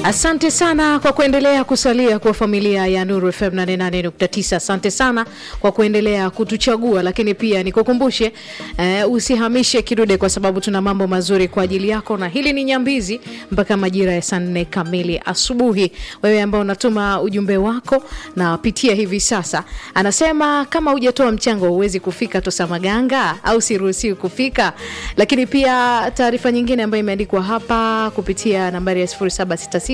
Asante sana kwa kuendelea kusalia kwa familia ya Nuru FM 88.9. Asante sana kwa kuendelea kutuchagua, lakini pia nikukumbushe uh, usihamishe kidude, kwa sababu tuna mambo mazuri kwa ajili yako, na hili ni Nyambizi mpaka majira ya saa nne kamili asubuhi. Wewe ambao unatuma ujumbe wako na pitia hivi sasa, anasema kama hujatoa mchango huwezi kufika Tosamaganga au siruhusiwi kufika. Lakini pia taarifa nyingine ambayo imeandikwa hapa kupitia nambari ya 0766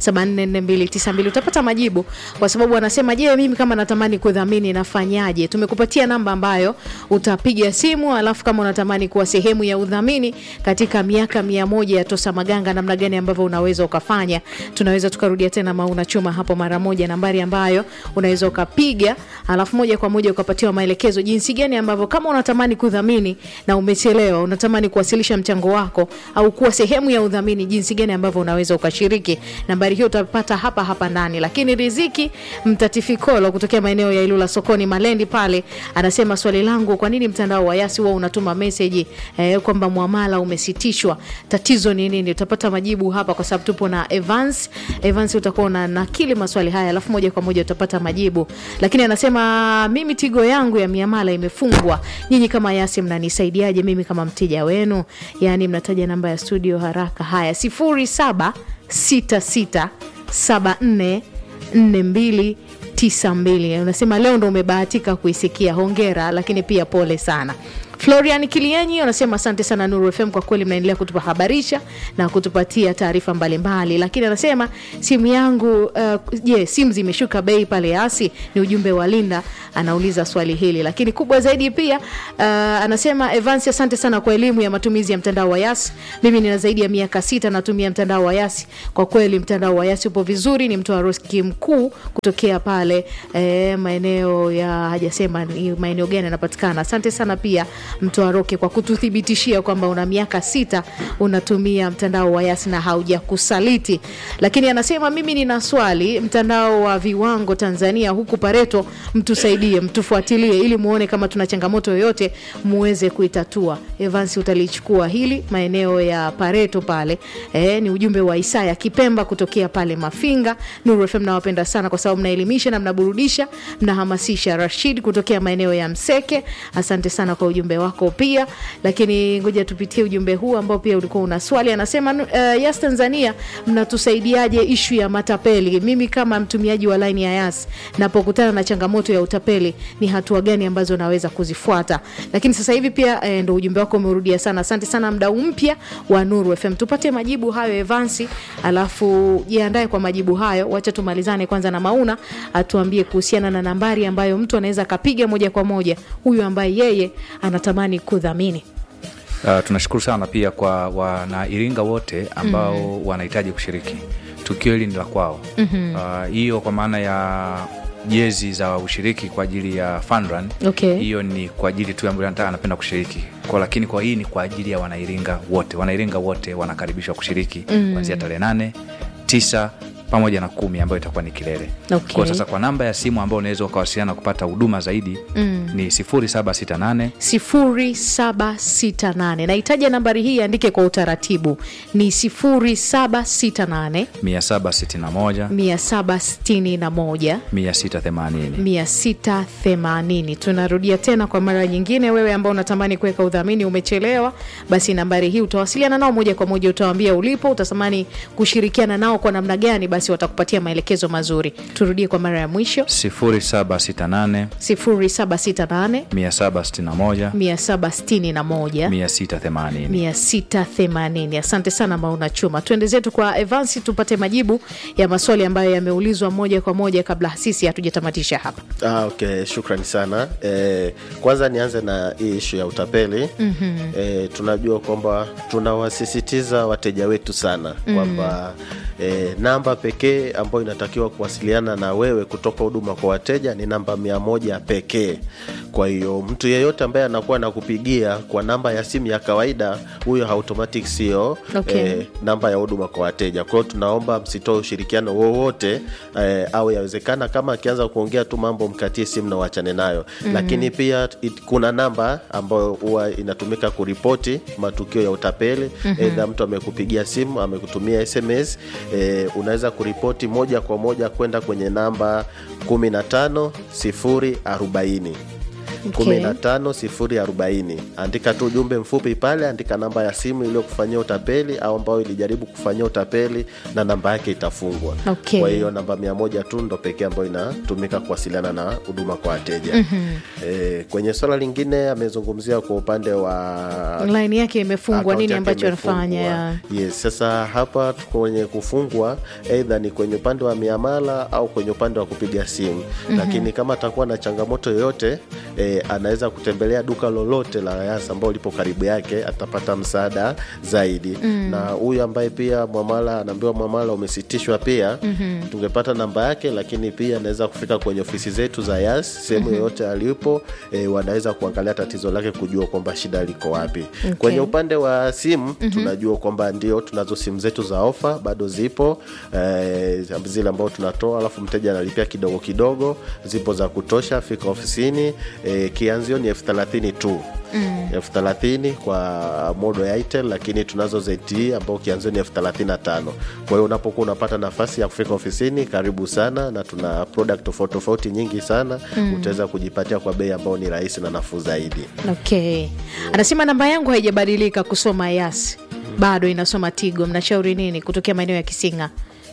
744292 utapata majibu, kwa sababu anasema, je, mimi kama natamani kudhamini nafanyaje? Tumekupatia namba ambayo utapiga simu, alafu kama unatamani kuwa sehemu ya udhamini katika miaka mia moja ya Tosa Maganga, namna gani ambavyo unaweza ukafanya. Tunaweza tukarudia tena mauna chuma hapo mara moja, nambari ambayo unaweza ukapiga, alafu moja kwa moja ukapatiwa maelekezo jinsi gani ambavyo kama unatamani kudhamini na umechelewa, unatamani kuwasilisha mchango wako au kuwa sehemu ya udhamini, jinsi gani ambavyo unaweza ukashiriki. Nambari hiyo utapata hapa hapa ndani. Lakini Riziki Mtatifikolo kutokea maeneo ya Ilula sokoni Malendi pale anasema, swali langu, kwa nini mtandao wa Yasi huwa unatuma meseji eh, kwamba mwamala umesitishwa? Tatizo ni nini? Utapata majibu hapa kwa sababu tupo na Evans. Evans utakuwa na nakili maswali haya alafu moja kwa moja utapata majibu. Lakini anasema mimi Tigo yangu ya miamala imefungwa, nyinyi kama Yasi mnanisaidiaje mimi kama mteja wenu? Yani mnataja namba ya studio haraka. Haya, sifuri saba sita sita saba nne nne mbili tisa mbili. Unasema leo ndo umebahatika kuisikia, hongera, lakini pia pole sana. Florian Kilienyi anasema asante sana Nuru FM, kwa kweli mnaendelea kutuhabarisha na kutupatia taarifa mbalimbali, lakini anasema simu yangu je, uh, simu zimeshuka bei pale Yasi? Ni ujumbe wa Linda anauliza swali hili, lakini kubwa zaidi pia uh, anasema Evans, asante sana kwa elimu ya matumizi ya mtandao wa Yasi. Mimi nina zaidi ya miaka sita natumia mtandao wa Yasi. Kwa kweli mtandao wa Yasi upo vizuri. Ni mtoa roski mkuu kutokea pale eh, maeneo ya hajasema ni maeneo gani anapatikana. Asante sana pia Mtoa Roke kwa kututhibitishia kwamba una miaka sita unatumia mtandao wa Yasi na haujakusaliti. Lakini anasema mimi nina swali, mtandao wa viwango Tanzania huku Pareto, mtusaidie, mtufuatilie ili muone kama tuna changamoto yoyote muweze kuitatua. Evans, utalichukua hili maeneo ya Pareto pale. E, ni ujumbe wa Isaya Kipemba kutokea pale Mafinga. Nuru FM nawapenda sana kwa sababu mnaelimisha na mnaburudisha, mnahamasisha. Rashid kutokea maeneo ya Mseke, asante sana kwa ujumbe wako pia. Lakini ngoja tupitie ujumbe huu ambao pia ulikuwa una swali. Anasema uh, Yas Tanzania mnatusaidiaje ishu ya matapeli? Mimi kama mtumiaji wa line ya Yas napokutana na changamoto ya utapeli, ni hatua gani ambazo naweza kuzifuata? Lakini sasa hivi pia eh, ndo ujumbe wako umerudia sana. Asante sana mdau mpya wa Nuru FM, tupate majibu hayo Evansi, alafu jiandae kwa majibu hayo. Wacha tumalizane kwanza na Mauna atuambie kuhusiana na nambari ambayo mtu anaweza akapiga moja kwa moja, huyu ambaye yeye anatamani kudhamini. Uh, tunashukuru sana pia kwa wanairinga wote ambao mm. wanahitaji kushiriki tukio hili ni la kwao hiyo. mm -hmm. uh, kwa maana ya jezi za ushiriki kwa ajili ya fun run hiyo, okay. ni kwa ajili tu ambayo anapenda kushiriki kwa, lakini kwa hii ni kwa ajili ya wanairinga wote. Wanairinga wote wanakaribishwa kushiriki kuanzia mm. tarehe nane tisa pamoja na kumi ambayo itakuwa ni kilele. Okay. Kwa sasa kwa namba ya simu ambayo unaweza ukawasiliana kupata huduma zaidi mm. ni 0768 0768. Nahitaji nambari hii andike kwa utaratibu ni 0768 761 761 680 680. Tunarudia tena kwa mara nyingine, wewe ambao unatamani kuweka udhamini umechelewa, basi nambari hii utawasiliana nao moja kwa moja, utawaambia ulipo, utatamani kushirikiana nao kwa namna gani basi watakupatia maelekezo mazuri. Turudie kwa mara ya mwisho 0768 0768 761 761 680 680. Asante sana Mauna Chuma. Tuende zetu kwa Evansi tupate majibu ya maswali ambayo yameulizwa moja kwa moja kabla sisi hatujatamatisha hapa. Ah, okay, shukrani sana e, kwanza nianze na hii ishu ya utapeli mm -hmm. E, tunajua kwamba tunawasisitiza wateja wetu sana kwamba E, namba pekee ambayo inatakiwa kuwasiliana na wewe kutoka huduma kwa wateja ni namba mia moja pekee. kwa hiyo mtu yeyote ambaye anakuwa nakupigia kwa namba ya simu ya kawaida huyo automatic sio Okay. eh, namba ya huduma kwa wateja kwa hiyo tunaomba msitoe ushirikiano wowote eh, au yawezekana kama akianza kuongea tu mambo mkatie simu na uachane nayo mm-hmm. lakini pia it, kuna namba ambayo huwa inatumika kuripoti matukio ya utapeli mm-hmm. edha mtu amekupigia simu amekutumia sms eh, unaweza kuripoti moja kwa moja kwenda kwenye namba 15 040 Okay. 15040 andika tu ujumbe mfupi pale andika namba ya simu iliyokufanyia utapeli au ambayo ilijaribu kufanyia utapeli na namba yake itafungwa Okay. kwa hiyo namba mia moja tu ndo pekee ambayo inatumika kuwasiliana na huduma kwa wateja mm-hmm. e, kwenye swala lingine amezungumzia kwa upande wa laini yake imefungwa Account nini yake ambacho imefungwa. anafanya ya yes sasa hapa kwenye kufungwa eidha ni kwenye upande wa miamala au kwenye upande wa kupiga simu mm-hmm. lakini kama atakuwa na changamoto yoyote e, anaweza kutembelea duka lolote la yas ambao lipo karibu yake atapata msaada zaidi mm. na huyu ambaye pia mwamala anaambiwa mwamala umesitishwa pia mm-hmm. tungepata namba yake lakini pia anaweza kufika kwenye ofisi zetu za yas sehemu mm-hmm. yoyote alipo e, wanaweza kuangalia tatizo lake kujua kwamba shida liko wapi Okay. kwenye upande wa simu mm-hmm. tunajua kwamba ndio tunazo simu zetu za ofa bado zipo eh, zile ambao tunatoa alafu mteja analipia kidogo kidogo zipo za kutosha fika ofisini eh, kianzio ni elfu thelathini tu mm. elfu thelathini kwa modo ya itel lakini tunazo ZTE ambao kianzio ni elfu thelathini na tano kwa hiyo unapokuwa unapata nafasi ya kufika ofisini karibu sana na tuna product tofauti tofauti nyingi sana mm. utaweza kujipatia kwa bei ambao ni rahisi na nafuu zaidi okay anasema namba yangu haijabadilika kusoma yas bado inasoma tigo mnashauri nini kutokea maeneo ya kisinga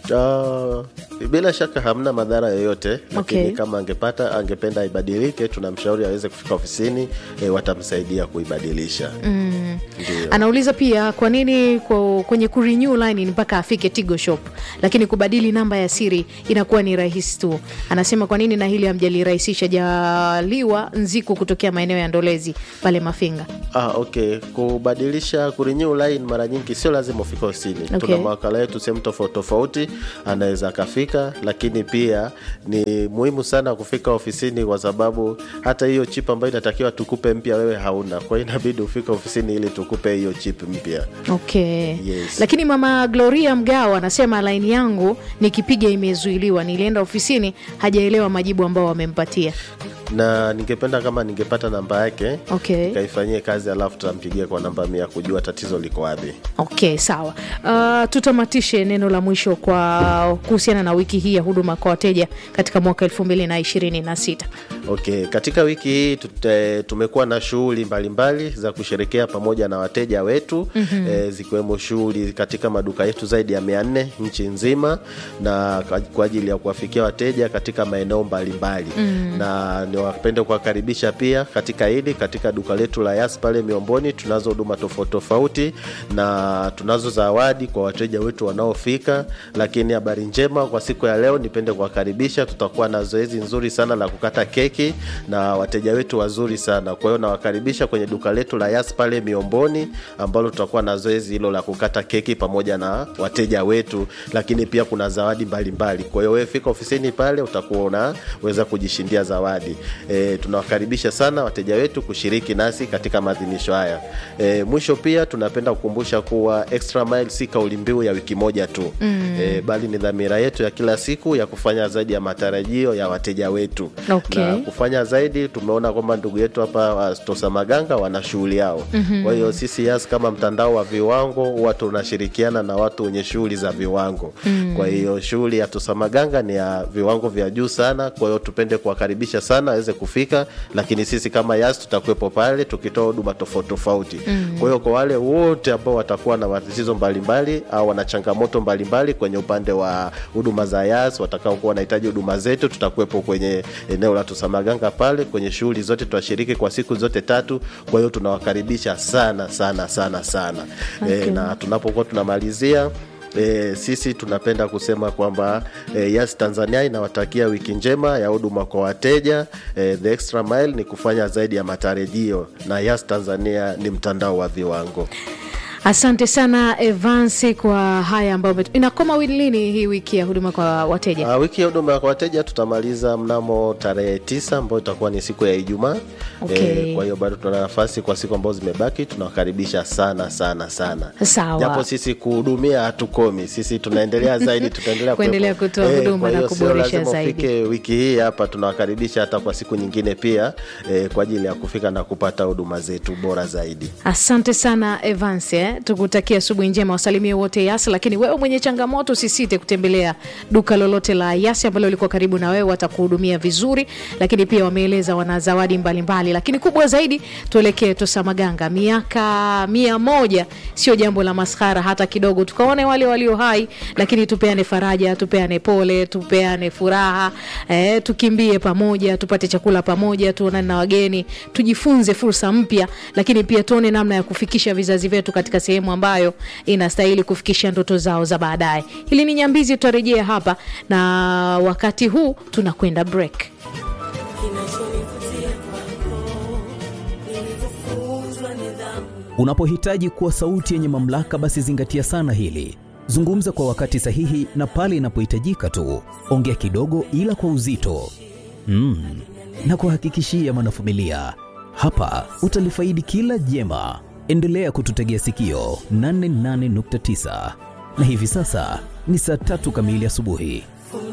Uh, bila shaka hamna madhara yoyote lakini Okay. kama angepata angependa ibadilike tunamshauri aweze kufika ofisini e, watamsaidia kuibadilisha mm. ndio anauliza pia kwa nini kwa, kwenye kurenew line ni mpaka afike tigo shop lakini kubadili namba ya siri inakuwa ni rahisi tu anasema kwa nini na hili hamjalirahisisha jaliwa nziku kutokea maeneo ya ndolezi pale mafinga Ah, okay kubadilisha kurenew line mara nyingi sio lazima ufike ofisini Okay. tuna mawakala yetu sehemu tofauti tofauti anaweza akafika lakini pia ni muhimu sana kufika ofisini kwa sababu hata hiyo chip ambayo inatakiwa tukupe mpya wewe hauna kwa hiyo inabidi ufike ofisini ili tukupe hiyo chip mpya okay Yes. lakini mama gloria mgao anasema laini yangu nikipiga imezuiliwa nilienda ofisini hajaelewa majibu ambao wamempatia na ningependa kama ningepata namba yake Okay. nikaifanyie kazi alafu tutampigia kwa namba mia kujua tatizo liko wapi okay sawa uh, tutamatishe neno la mwisho kwa kuhusiana na wiki hii ya huduma kwa wateja katika mwaka elfu mbili na ishirini na sita okay katika wiki hii tute, tumekuwa na shughuli mbalimbali za kusherekea pamoja na wateja wetu mm-hmm. e, zikiwemo shughuli katika maduka yetu zaidi ya mia nne nchi nzima na kwa- kwa ajili ya kuwafikia wateja katika maeneo mbalimbali mm-hmm. na niwapende kuwakaribisha pia katika hili katika duka letu la yas pale miomboni tunazo huduma tofauti tofauti na tunazo zawadi kwa wateja wetu wanaofika lakini habari njema kwa siku ya leo nipende kuwakaribisha tutakuwa na zoezi nzuri sana la kukata keki na wateja wetu wazuri sana kwa hiyo nawakaribisha kwenye duka letu la yas pale miomboni ambalo tutakuwa na zoezi hilo la kukata keki pamoja na wateja wetu lakini pia kuna zawadi mbalimbali kwa hiyo wewe fika ofisini pale utakuwa unaweza kujishindia zawadi e, tunawakaribisha sana wateja wetu kushiriki nasi katika maadhimisho haya e, mwisho pia tunapenda kukumbusha kuwa extra mile si kauli mbiu ya wiki moja tu mm. e, bali ni dhamira yetu ya kila siku ya kufanya zaidi ya matarajio ya wateja wetu Okay. na kufanya zaidi tumeona kwamba ndugu yetu hapa wa Tosa Maganga wana shughuli yao mm-hmm. kwa hiyo sisi yas kama mtandao wa viwango huwa tunashirikiana na watu wenye shughuli za viwango mm. kwa hiyo shughuli ya Tosa Maganga ni ya viwango vya juu sana kwa hiyo tupende kuwakaribisha sana aweze kufika lakini sisi kama yas tutakuwepo pale tukitoa huduma tofauti tofauti mm. kwa hiyo kwa wale wote ambao watakuwa na matatizo mbalimbali au wana changamoto mbalimbali kwenye upande wa huduma za yas watakaokuwa wanahitaji huduma zetu tutakuwepo kwenye eneo la Tosamaganga pale kwenye shughuli zote tutashiriki kwa siku zote tatu kwa hiyo tunawakaribisha sana sana sana sana okay. e, na tunapokuwa tunamalizia E, sisi tunapenda kusema kwamba e, Yas Tanzania inawatakia wiki njema ya huduma kwa wateja. E, the extra mile ni kufanya zaidi ya matarajio, na Yas Tanzania ni mtandao wa viwango. Asante sana Evansi kwa haya ambayo umetu- inakoma lini hii wiki ya huduma kwa wateja? Uh, wiki ya huduma kwa wateja tutamaliza mnamo tarehe tisa ambayo itakuwa ni siku ya Ijumaa. Okay. Eh, kwa hiyo bado tuna nafasi kwa siku ambazo zimebaki, tunawakaribisha sana sana sana. Sawa. Japo sisi kuhudumia hatukomi, sisi tunaendelea zaidi, tutaendelea Kuendelea kuwepo. kutoa huduma kwa na hiyo sio kuboresha lazima zaidi. ufike wiki hii hapa, tunawakaribisha hata kwa siku nyingine pia eh, kwa ajili ya kufika na kupata huduma zetu bora zaidi. Asante sana Evans, eh? tukutakia asubuhi njema, wasalimie wote Yas. Lakini wewe mwenye changamoto usisite kutembelea duka lolote la Yas ambalo liko karibu na wewe, watakuhudumia vizuri. Lakini pia wameeleza wana zawadi mbalimbali, lakini kubwa zaidi tuelekee Tosamaganga. Miaka mia moja sio jambo la maskhara hata kidogo. Tukaone wale walio hai, lakini tupeane faraja, tupeane pole, tupeane furaha eh, tukimbie pamoja, tupate chakula pamoja, tuonane na wageni, tujifunze fursa mpya, lakini pia tuone namna ya kufikisha vizazi vyetu katika sehemu ambayo inastahili kufikisha ndoto zao za baadaye. Hili ni Nyambizi, tutarejea hapa na wakati huu tunakwenda break. Unapohitaji kuwa sauti yenye mamlaka, basi zingatia sana hili. Zungumza kwa wakati sahihi na pale inapohitajika tu. Ongea kidogo, ila kwa uzito. Mm. Na kuhakikishia mwanafamilia, hapa utalifaidi kila jema. Endelea kututegea sikio 88.9 na hivi sasa ni saa tatu kamili asubuhi.